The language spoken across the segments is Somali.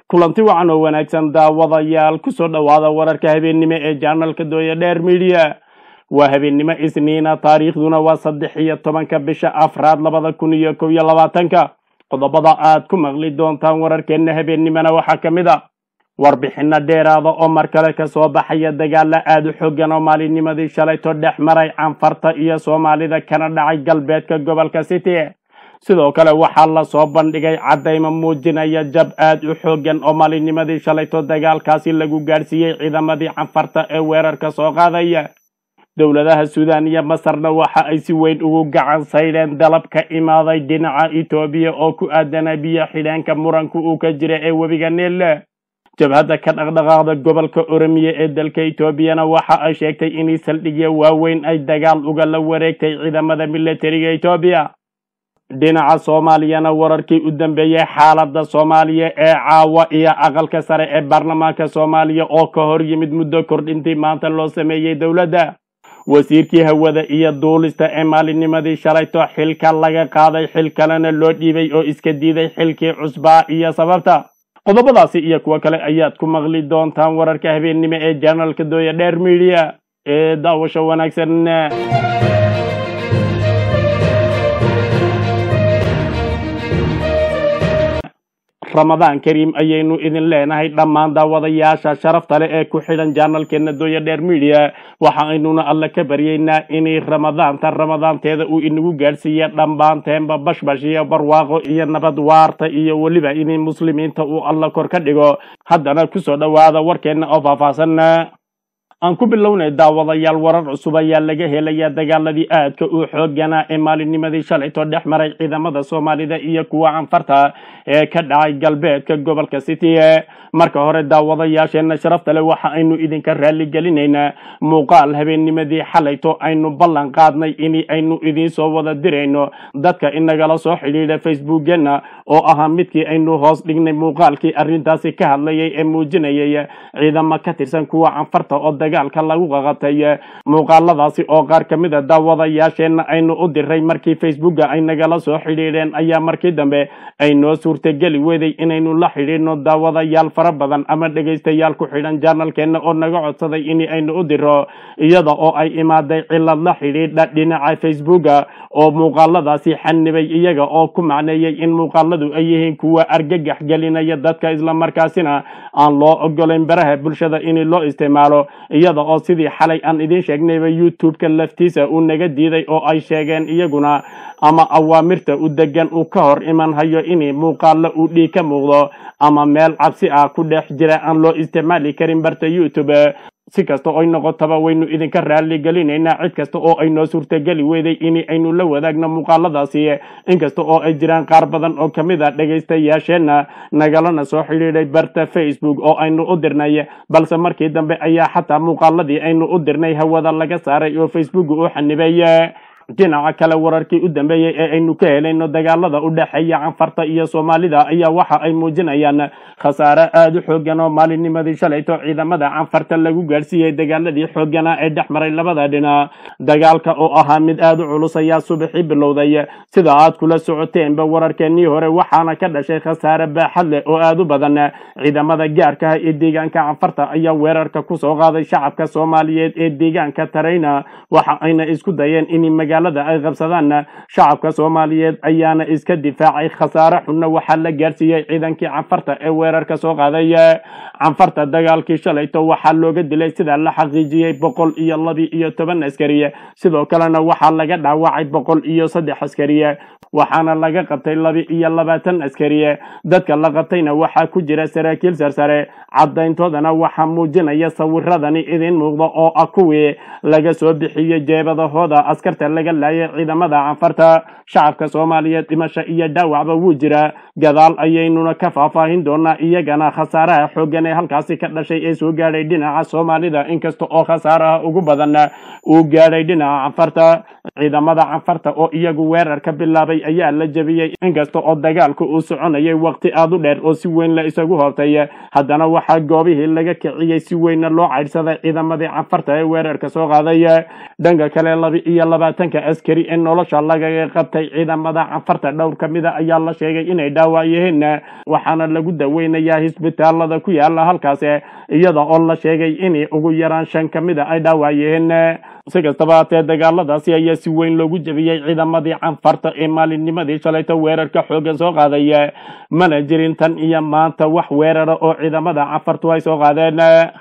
kulanti wacan oo wanaagsan daawadayaal kusoo dhowaada wararka habeennimo ee janalka dooya dheer midiya waa habeennimo isniina taariikhduna waa saddex iyo tobanka bisha afraad labada kun iyo kow iyo labaatanka qodobada aad ku maqli doontaan wararkeenna habeennimona waxaa ka mid a warbixino dheeraada oo mar kale kasoo baxaya dagaala aada u xoogan oo maalinnimadii shalayto dhex maray canfarta iyo soomaalida kana dhacay galbeedka gobolka city sidoo kale waxaa lasoo bandhigay caddaymo muujinaya jab aad u xoogan oo maalinnimadii shalayto dagaalkaasi lagu gaadhsiiyey ciidamadii canfarta ee weerarka soo qaadaya dowladaha suudaan iyo masarna waxa ay si weyn ugu gacan saydheen dalab ka imaaday dhinaca etoobiya oo ku aadana biyo xidheenka muranku uu ka jira ee webiga niille jabhadda ka dhaqdhaqaaqda gobolka oromiya ee dalka etoobiyana waxa ay sheegtay inay saldhigyo waaweyn ay dagaal ugala wareegtay ciidamada militariga etoobiya dhinaca soomaaliyana wararkii u dambeeyey xaaladda soomaaliya ee caawa iyo aqalka sare ee baarlamaanka soomaaliya oo ka hor yimid muddo kordhintii maanta loo sameeyey dowladda wasiirkii hawada iyo duulista ee maalinnimadii shalayto xilka laga qaaday xil kalena loo dhiibay oo iska diiday xilkii cusbaa iyo sababta qodobadaasi iyo kuwo kale ayaad ku maqli doontaan wararka habeennimo ee janalka dooya dheer midiya ee daawasho wanaagsan ramadaan kariim ayaynu idin leenahay dhammaan daawadayaasha sharafta leh ee ku xidhan janalkeena dooya dheer midiya waxa aynuna alle ka baryeynaa inay ramadaanta ramadaanteeda uu inagu gaadhsiiya dhammaanteenba bashbash iyo barwaaqo iyo nabad waarta iyo weliba inay muslimiinta uu alla kor ka dhigo haddana kusoo dhowaada warkeenna oo faahfaahsan aan ku bilownay daawadayaal warar cusub ayaa laga helaya dagaaladii aadka u xooganaa ee maalinnimadii shalayto dhex maray ciidamada soomaalida iyo kuwa canfarta ee ka dhacay galbeedka gobolka city marka hore daawadayaasheenna sharafta leh waxa aynu idinka raalligelinaynaa muuqaal habeennimadii xalayto aynu ballan qaadnay in aynu idiin soo wada dirayno dadka inagala soo xidhiidha facebookeenna oo ahaa midkii aynu hoos dhignay muuqaalkii arrintaasi ka hadlayay ee muujinayay ciidamo ka tirsan kuwa canfarta oo dagaalka lagu qaqabtay muuqaaladaasi oo qaar ka mid a daawadayaasheenna aynu u diray markii facebooka ay nagala soo xidhiidheen ayaa markii dambe ay noo suurtageli weday inaynu la xidhiidhno daawadayaal fara badan ama dhegaystayaal ku xidhan janalkeenna oo naga codsaday in aynu u diro iyada oo ay imaaday cilad la xidhiidha dhinaca facebooka oo muuqaaladaasi xanibay iyaga oo ku macneeyey in muuqaaladu ay yihiin kuwa argagax gelinaya dadka islamarkaasina aan loo ogolayn baraha bulshada in loo isticmaalo iyada oo sidii xalay aan idiin sheegnayba youtube-ka laftiisa uu naga diiday oo ay sheegeen iyaguna ama awaamirta u degan uu ka hor iman hayo in muuqaalo uu dhiig ka muuqdo ama meel cabsi ah ku dhex jira aan loo isticmaali karin barta youtube si kasta oy noqotaba waynu idinka raalli gelinaynaa cid kasta oo ay noo suurtageli weyday in aynu la wadaagno muuqaaladaasi inkasta oo ay jiraan qaar badan oo ka mid a dhegaystayaasheenna nagalana soo xidhiidhay barta facebook oo aynu u dirnay balse markii dambe ayaa xataa muuqaaladii aynu u dirnay hawada laga saaray oo facebook u xanibay dhinaca kale wararkii u dambeeyey ee aynu ka helayno dagaalada u dhexeeya canfarta iyo soomaalida ayaa waxa ay muujinayaan khasaare aada u xoogan oo maalinnimadii shalayto ciidamada canfarta lagu gaadhsiiyey dagaaladii xooganaa ee dhex maray labada dhinac dagaalka oo ahaa mid aada u culus ayaa subaxii bilowday sida aad kula socoteenba wararkeenii hore waxaana ka dhashay khasaare baaxad leh oo aada u badan ciidamada gaarka ah ee deegaanka canfarta ayaa weerarka kusoo qaaday shacabka soomaaliyeed ee deegaanka tarayna waxa ayna isku dayeen in magaalada ay qabsadaan shacabka soomaaliyeed ayaana iska difaacay khasaare xunna waxaa la gaadhsiiyey ciidankii canfarta ee weerarka soo qaaday canfarta dagaalkii shalayto waxaa looga dilay sida la xaqiijiyey boqol iyo labi iyo toban askari sidoo kalena waxaa laga dhaawacay boqol iyo saddex askari waxaana laga qabtay labi iyo labaatan askari dadka la qabtayna waxaa ku jira saraakiil sarsare caddayntoodana waxaa muujinaya sawiradani idiin muuqda oo ah kuwii laga soo bixiyey jeebadahooda askarta laga laayay ciidamada canfarta shacabka soomaaliyeed dhimasho iyo dhaawacba wuu jiraa gadaal ayaynuna ka faahfaahin doonaa iyagana khasaaraha xoogan ee halkaasi ka dhashay ee soo gaadhay dhinaca soomaalida inkasta oo khasaaraha ugu badan uu gaadhay dhinaca canfarta ciidamada canfarta oo iyagu weerar ka bilaabay ayaa la jebiyey inkasta oo dagaalku uu soconayay waqti aada u dheer oo si weyn la isagu hortay haddana waxaa goobihii laga kiciyey si weynna loo caydhsaday ciidamadii canfarta ee weerarka soo qaaday dhanka kale laba iyo labaatanka askari ee nolosha lagaga qabtay ciidamada canfarta dhowr ka mida ayaa la sheegay inay dhaawac yihiin waxaana lagu daweynayaa hisbitaalada ku yaala halkaas iyada oo la sheegay in ugu yaraan shan ka mida ay dhaawac yihiin si kastaba haatee dagaaladaasi ayaa si weyn loogu jebiyey ciidamadii canfarta ee maalinnimadii shalayta weerarka xoogan soo qaaday mana jirin tan iyo maanta wax weerara oo ciidamada canfartu ay soo qaadeen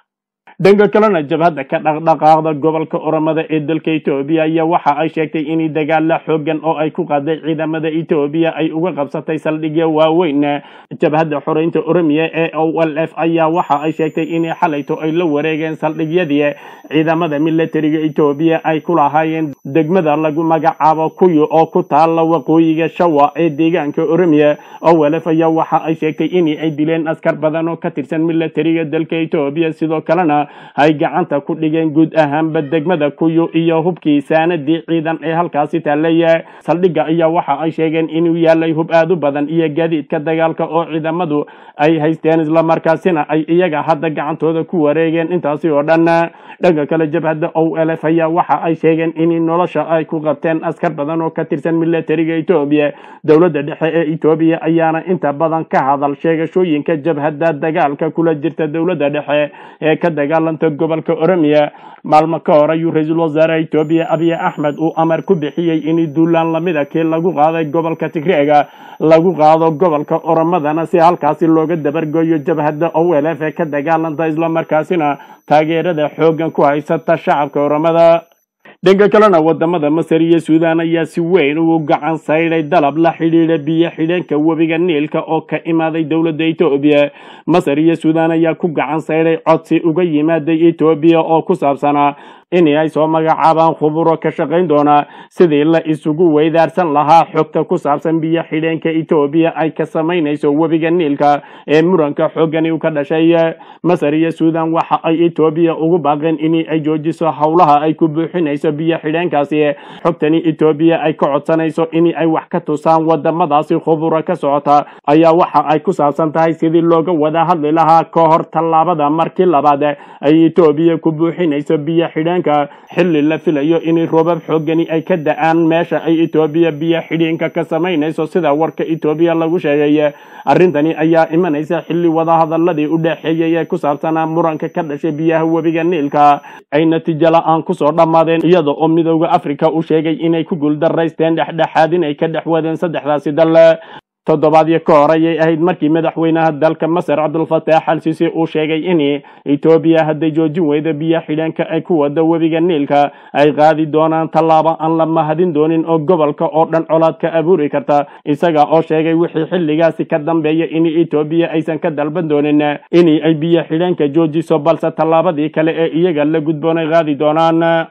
dhanka kalena jabhadda ka dhaqdhaqaaqda gobolka oromada ee dalka etoobiya ayaa waxa ay sheegtay in dagaala xoogan oo ay ku qaaday ciidamada etoobiya ay uga qabsatay saldhigyo waaweyn jabhadda xoreynta oromiya ee o l f ayaa waxa ay sheegtay in xalayto ay la wareegeen saldhigyadii ciidamada militariga etoobiya ay ku lahaayeen degmada lagu magacaabo kuyo oo ku taala waqooyiga shawa ee deegaanka oromiya o l f ayaa waxa ay sheegtay in ay dileen askar badan oo ka tirsan militariga dalka etoobiya sidoo kalena ay gacanta ku dhigeen guud ahaanba degmada kuyo iyo hubkii saanadii ciidan ee halkaasi taallay saldhigga ayaa waxa ay sheegeen inuu yaalay hub aad u badan iyo gaadiidka dagaalka oo ciidamadu ay haysteen islamarkaasina ay iyaga hadda gacantooda ku wareegeen intaasi oo dhan dhanka kale jabhadda o l f ayaa waxa ay sheegeen in nolosha ay ku qabteen askar badan oo ka tirsan militariga etoobiya dowladda dhexe ee etoobiya ayaana inta badan ka hadal sheegashooyinka jabhadda dagaalka kula jirta dowladda dhexe ee ka dagaalanta gobolka oromiya maalmo ka hor ayuu ra-iisul wasaaraha etoobiya abiy axmed uu amar ku bixiyey in duulaan lamida kii lagu qaaday gobolka tigreega lagu qaado gobolka oromadana si halkaasi looga dabargoyo jabhadda o l f ee ka dagaalanta islamarkaasina taageerada xooggan ku haysata shacabka oromada dhanka kalena wadamada masar iyo suudaan ayaa si weyn ugu gacan saydhay dalab la xidhiidha biyo xidheenka webiga niilka oo ka imaaday dowladda etoobiya masar iyo suudaan ayaa ku gacan saydhay codsi uga yimaaday etoobiya oo ku saabsanaa in ay soo magacaabaan khuburo ka shaqayn doona sidii la isugu weydaarsan lahaa xogta ku saabsan biyo xidheenka etoobiya ay ka samaynayso webiga niilka ee muranka xooggani u ka dhashay masar iyo suudaan waxa ay etoobiya ugu baaqeen in ay joojiso howlaha ay ku buuxinayso biyo xidheenkaasi xogtani etoobiya ay ka codsanayso in ay wax ka tusaan wadamadaasi khuburo ka socota ayaa waxa ay ku saabsan tahay sidii looga wada hadli lahaa ka hor tallaabada markii labaad ay etoobiya ku buuxinayso biyo xidheen xilli la filayo in roobab xoogani ay ka da-aan meesha ay etoobiya biyo xidhiinka ka samaynayso sida warka etoobiya lagu sheegay arrintani ayaa imanaysa xilli wadahadaladii u dhexeeyay ee ku saabsanaa muranka ka dhashay biyaha webiga niilka ay natiijo la-aan kusoo dhammaadeen iyada oo midooda africa uu sheegay inay ku guuldaraysteen dhexdhexaad inay ka dhex wadeen saddexdaasi dal toddobaadyo ka hor ayay ahayd markii madaxweynaha dalka masar cabdulfataax al sisi uu sheegay in etoobiya hadday joojin weydo biyo xidheenka ay ku wado webiga niilka ay qaadi doonaan tallaabo aan la mahadin doonin oo gobolka oo dhan colaad ka abuuri karta isaga oo sheegay wixii xilligaasi ka dambeeya in etoobiya aysan ka dalban doonin in ay biyo xidheenka joojiso balse tallaabadii kale ee iyaga la gudboonay qaadi doonaan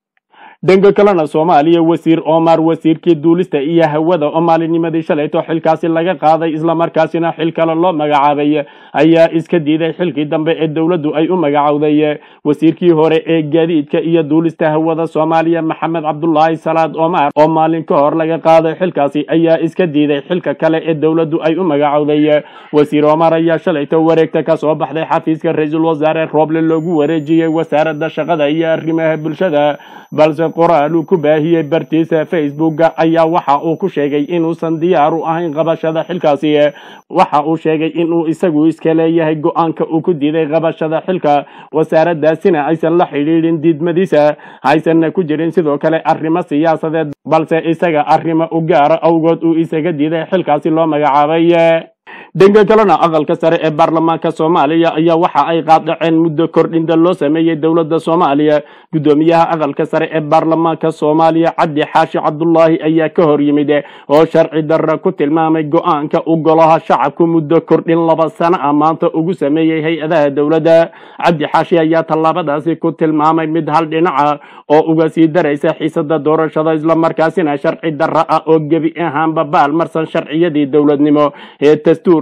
dhanka kalena soomaaliya wasiir omar wasiirkii duulista iyo hawada oo maalinnimadii shalayto xilkaasi laga qaaday islamarkaasina xil kale loo magacaabay ayaa iska diiday xilkii dambe ee dowladdu ay u magacowday wasiirkii hore ee gaadiidka iyo duulista hawada soomaaliya maxamed cabdulaahi salaad omar oo maalin ka hor laga qaaday xilkaasi ayaa iska diiday xilka kale ee dowladdu ay u magacowday wasiir omar ayaa shalayto wareegta ka soo baxday xafiiska ra-iisul wasaare rooble loogu wareejiyey wasaaradda shaqada iyo arrimaha bulshada balse qoraal uu ku baahiyey bartiisa facebooka ayaa waxa uu ku sheegay inuusan diyaar u ahayn qabashada xilkaasi waxa uu sheegay inuu isagu iska leeyahay go-aanka uu ku diiday qabashada xilka wasaaraddaasina aysan la xidhiidhin diidmadiisa haysanna ku jirin sidoo kale arrimo siyaasadeed balse isaga arrimo u gaara awgood uu isaga diiday xilkaasi loo magacaabay dhanka kalena aqalka sare ee baarlamaanka soomaaliya ayaa waxa ay qaadaceen muddo kordhinta loo sameeyey dowladda soomaaliya guddoomiyaha aqalka sare ee baarlamaanka soomaaliya cabdi xaashi cabdulaahi ayaa ka hor yimid oo sharci darra ku tilmaamay go-aanka u golaha shacabku muddo kordhin laba sano ah maanta ugu sameeyey hay-adaha dowladda cabdi xaashi ayaa tallaabadaasi ku tilmaamay mid hal dhinaca oo uga sii daraysa xiisada doorashada islamarkaasina sharci darra ah oo gebi ahaanba baal marsan sharciyadii dowladnimo ee dastuur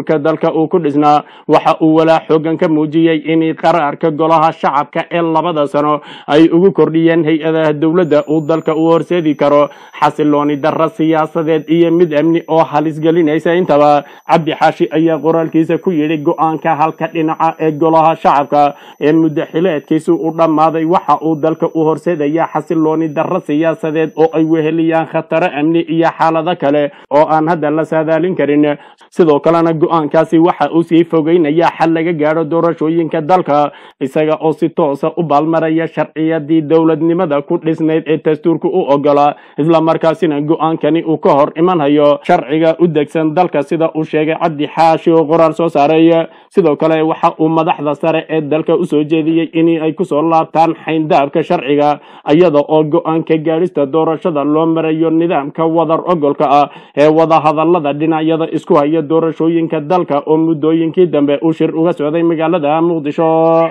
dastuurka dalka uu ku dhisnaa waxa uu walaa xoogan ka muujiyey in qaraarka golaha shacabka ee labada sano ay ugu kordhiyeen hay-adaha dowladda uu dalka u horseedi karo xasilooni darra siyaasadeed iyo mid amni oo halis gelinaysa intaba cabdi xaashi ayaa qoraalkiisa ku yidhi go-aanka halka dhinaca ee golaha shacabka ee muddo xileedkiisu u dhammaaday waxa uu dalka u horseedaya xasilooni darra siyaasadeed oo ay weheliyaan khataro amni iyo xaalado kale oo aan hadda la saadaalin karin sidoo kalena go-aankaasi waxa uu sii fogeynaya xal laga gaadho doorashooyinka dalka isaga oo si toosa u baalmaraya sharciyadii dowladnimada ku dhisnayd ee dastuurka u ogolaa islamarkaasina go-aankani uu ka hor imanhayo sharciga u degsan dalka sida uu sheegay cabdi xaashi oo qoraal soo saaray sidoo kale waxa uu madaxda sare ee dalka usoo jeediyey in ay kusoo laabtaan xayndaabka sharciga iyada oo go-aanka gaadhista doorashada loo marayo nidaamka wadar ogolka ah ee wadahadalada dhinacyada isku haya doorashooyinka dalka oo muddooyinkii dambe uu shir uga socday magaalada muqdisho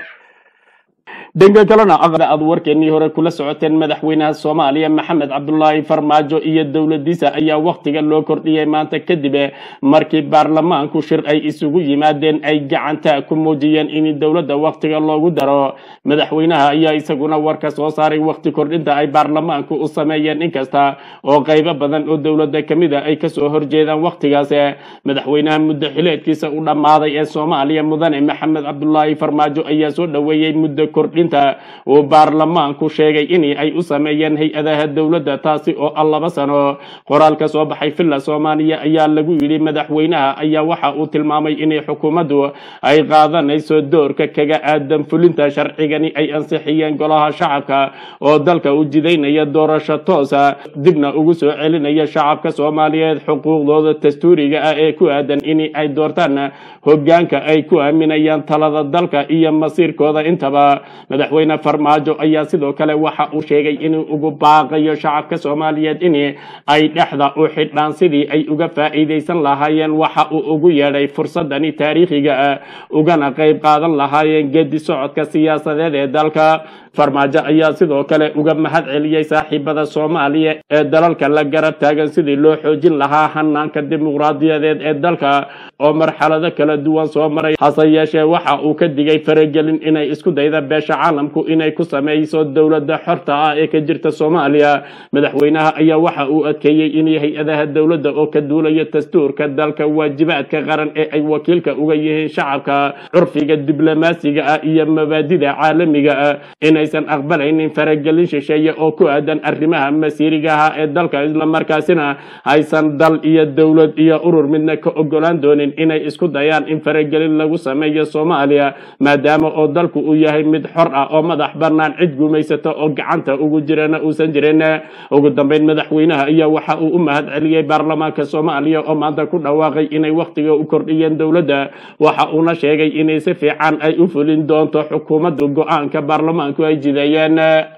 dhanka kalena aqda aad warkeenii hore kula socoteen madaxweynaha soomaaliya maxamed cabdulaahi farmaajo iyo dowladiisa ayaa wakhtiga loo kordhiyey maanta kadib markii baarlamaanku shir ay isugu yimaadeen ay gacanta ku muujiyeen in dowladda wakhtiga loogu daro madaxweynaha ayaa isaguna warka soo saaray wakhti kordhinta ay baarlamaanku u sameeyeen inkasta oo qaybo badan oo dowladda kamid a ay kasoo horjeedaan wakhtigaas madaxweynaha muddo xileedkiisa u dhammaaday ee soomaaliya mudane maxamed cabdulaahi farmaajo ayaa soo dhoweeyey muddo kordhinta uu baarlamaanku sheegay in ay u sameeyeen hay-adaha dowladda taasi oo ah laba sano qoraal ka soo baxay villa soomaaliya ayaa lagu yidhi madaxweynaha ayaa waxa uu tilmaamay inay xukuumaddu ay qaadanayso doorka kaga aadan fulinta sharcigani ay ansixiyeen golaha shacabka oo dalka u jidaynaya doorasho toosa dibna ugu soo celinaya shacabka soomaaliyeed xuquuqdooda dastuuriga ah ee ku aadan in ay doortaan hogaanka ay ku aaminayaan talada dalka iyo masiirkooda intaba madaxweyne farmaajo ayaa sidoo kale waxa uu sheegay inuu ugu baaqayo shacabka soomaaliyeed in ay dhexda u xidhaan sidii ay uga faa'iidaysan lahaayeen waxa uu ugu yeedhay fursadani taariikhiga ah ugana qayb qaadan lahaayeen gedi socodka siyaasadeed ee dalka farmaajo ayaa sidoo kale uga mahad celiyey saaxiibada soomaaliya ee dalalka la garab taagan sidii loo xoojin lahaa hanaanka dimuqraadiyadeed ee dalka oo marxalado kala duwan soo maray hase yeeshee waxa uu ka digay faragelin inay isku dayda beesha caalamku inay ku sameyso dowladda xorta ah ee ka jirta soomaaliya madaxweynaha ayaa waxa uu adkeeyey in hay-adaha dowladda oo ka duulaya dastuurka dalka waajibaadka qaran ee ay wakiilka uga yihiin shacabka curfiga diblomaasiga ah iyo mabaadida caalamiga ah inaysan aqbalaynin faragelin shisheeye oo ku aadan arrimaha masiirigaha ee dalka islamarkaasina aysan dal iyo dowlad iyo urur midna ka ogolaan doonin inay isku dayaan in faragelin lagu sameeyo soomaaliya maadaama oo dalku uu yahay mid xor ah oo madax bannaan cid gumaysato oo gacanta ugu jirana uusan jirin ugu dambeyn madaxweynaha ayaa waxa uu u mahad celiyey baarlamaanka soomaaliya oo maanta ku dhawaaqay inay wakhtiga u kordhiyeen dowladda waxa uuna sheegay inay si fiican ay u fulin doonto xukuumaddu go-aanka baarlamaanku ay jideeyeen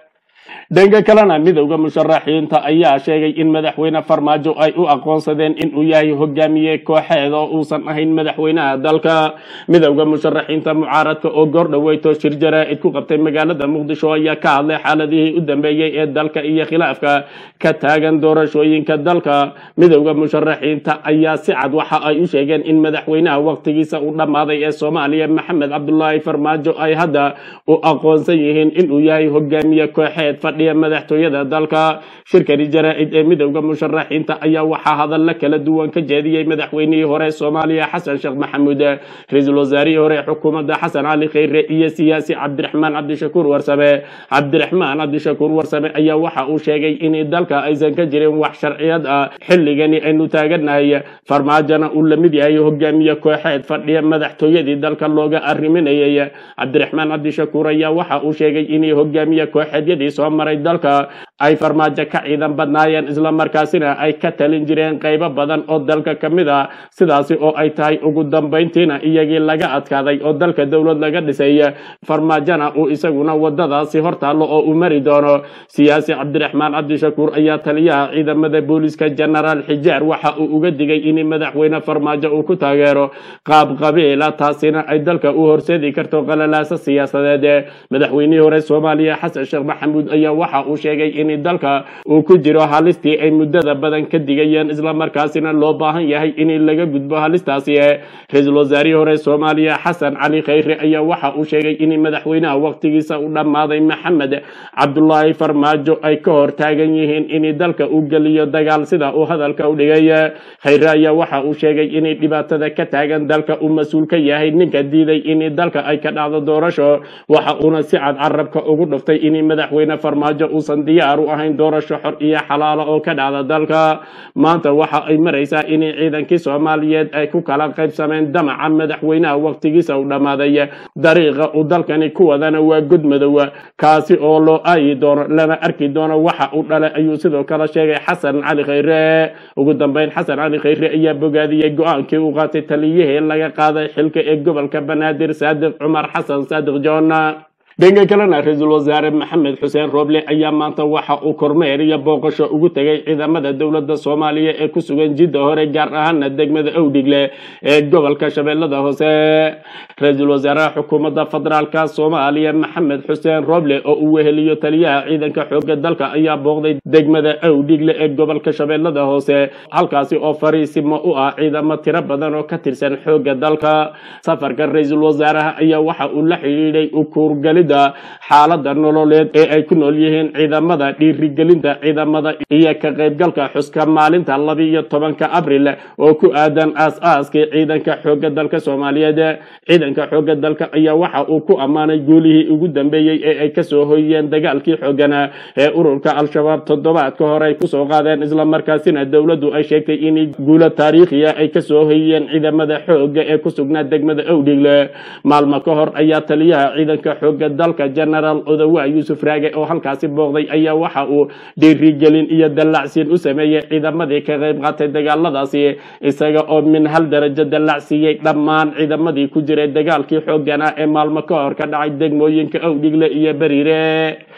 dhanka kalena midowda musharaxiinta ayaa sheegay in madaxweyne farmaajo ay u aqoonsadeen inuu yahay hogaamiye kooxeed oo uusan ahayn madaxweynaha dalka midowda musharaxiinta mucaaradka oo goordhaweyto shir jaraa'id ku qabtay magaalada muqdisho ayaa ka hadlay xaaladihii u dambeeyey ee dalka iyo khilaafka ka taagan doorashooyinka dalka midowda musharaxiinta ayaa si cad waxa ay u sheegeen in madaxweynaha wakhtigiisa u dhammaaday ee soomaaliya maxamed cabdulaahi farmaajo ay hadda u aqoonsan yihiin inuu yahay hogaamiye kooxeed fadhiya madaxtooyada dalka shirkani jaraa'id ee midowda musharaxiinta ayaa waxaa hadalla kala duwan ka jeediyey madaxweynihii hore soomaaliya xasan sheekh maxamuud ra-iisul wasaarihii hore xukuumadda xasan cali kheyre iyo siyaasi cabdiraxmaan cabdishakuur warsame cabdiraxmaan cabdishakuur warsame ayaa waxa uu sheegay in dalka aysan ka jirin wax sharciyad ah xilligani aynu taaganahay farmaajona uu lamid yahay hogaamiye kooxeed fadhiya madaxtooyadii dalka looga arriminayay cabdiraxmaan cabdishakuur ayaa waxa uu sheegay inay hogaamiye kooxeedyadii soo maray dalka ay farmaajo ka ciidan badnaayeen islamarkaasina ay ka talin jireen qaybo badan oo dalka ka mid ah sidaasi oo ay tahay ugu dambayntiina iyagii laga adkaaday oo dalka dowlad laga dhisay farmaajona uu isaguna wadadaasi hortaallo oo uu mari doono siyaasi cabdiraxmaan cabdishakuur ayaa taliyaha ciidamada booliska genaraal xijaar waxa uu uga digay in madaxweyne farmaajo uu ku taageero qaab qabiila taasina ay dalka u horseedi karto qalalaaso siyaasadeed madaxweynihii hore soomaaliya xasan sheekh maxamuud ayaa waxa uu sheegay in in dalka uu ku jiro halistii ay muddada badan ka digayeen islamarkaasina loo baahan yahay in laga gudbo halistaasi ra-iisul wasaarihii hore soomaaliya xasan cali khayre ayaa waxa uu sheegay in madaxweynaha waqtigiisa u dhammaaday maxamed cabdulaahi farmaajo ay ka hor taagan yihiin in dalka uu geliyo dagaal sida uu hadalka u dhigay khayre ayaa waxa uu sheegay inay dhibaatada ka taagan dalka uu mas-uul ka yahay ninka diiday in dalka ay ka dhacdo doorasho waxa uuna si cad carabka ugu dhuftay in madaxweyne farmaajo uusan diyaar u ahayn doorasho xor iyo xalaalo oo ka dhacda dalka maanta waxa ay maraysaa in ciidankii soomaaliyeed ay ku kala qaybsameen damaca madaxweynaha waqtigiisa u dhammaaday dariiqa uu dalkani ku wadana waa godmadow kaasi oo loo aayi doono lama arki doono waxa uu dhalay ayuu sidoo kale sheegay xasan cali khayre ugu dambeyn xasan cali khayre ayaa bogaadiyey go-aankii uu qaatay taliyihii laga qaaday xilka ee gobolka banaadir saadiq cumar xasan saadiq john dhanka kalena ra-iisul wasaare maxamed xuseen rooble ayaa maanta waxa uu kormeer iyo booqasho ugu tegay ciidamada dowladda soomaaliya ee ku sugan jidda hore gaar ahaana degmada owdhigle ee gobolka shabeellada hoose ra-iisul wasaaraha xukuumadda federaalka soomaaliya maxamed xuseen rooble oo uu weheliyo taliyaha ciidanka xoogga dalka ayaa booqday degmada owdhigle ee gobolka shabeellada hoose halkaasi oo fariisimo u ah ciidamo tiro badan oo ka tirsan xoogga dalka safarka ra-iisul wasaaraha ayaa waxa uu la xidhiidhay ukuurgali xaalada nololeed ee ay ku nool yihiin ciidamada dhiirigelinta ciidamada iyo ka qaybgalka xuska maalinta labiiyo tobanka abril oo ku aadan aas-aaskii ciidanka xoogga dalka soomaaliyeed ciidanka xoogga dalka ayaa waxa uu ku ammaanay guulihii ugu dambeeyey ee ay kasoo hoyeen dagaalkii xoogana ee ururka al-shabaab toddobaadka hore ay kusoo qaadeen islamarkaasina dowladdu ay sheegtay in guulo taariikhiya ay kasoo hoyeen ciidamada xoogga ee ku sugnaa degmada owdhigle maalmo ka hor ayaa taliyaha ciidanka xoogga dalka genaraal odawa yuusuf raage oo halkaasi booqday ayaa waxa uu dhiirigelin iyo dallacsiin u sameeyey ciidamadii ka qayb qaatay dagaaladaasi isaga oo min hal darajo dallacsiiyey dhammaan ciidamadii ku jiray dagaalkii xoogganaa ee maalmo ka hor ka dhacay degmooyinka owdhigle iyo beriire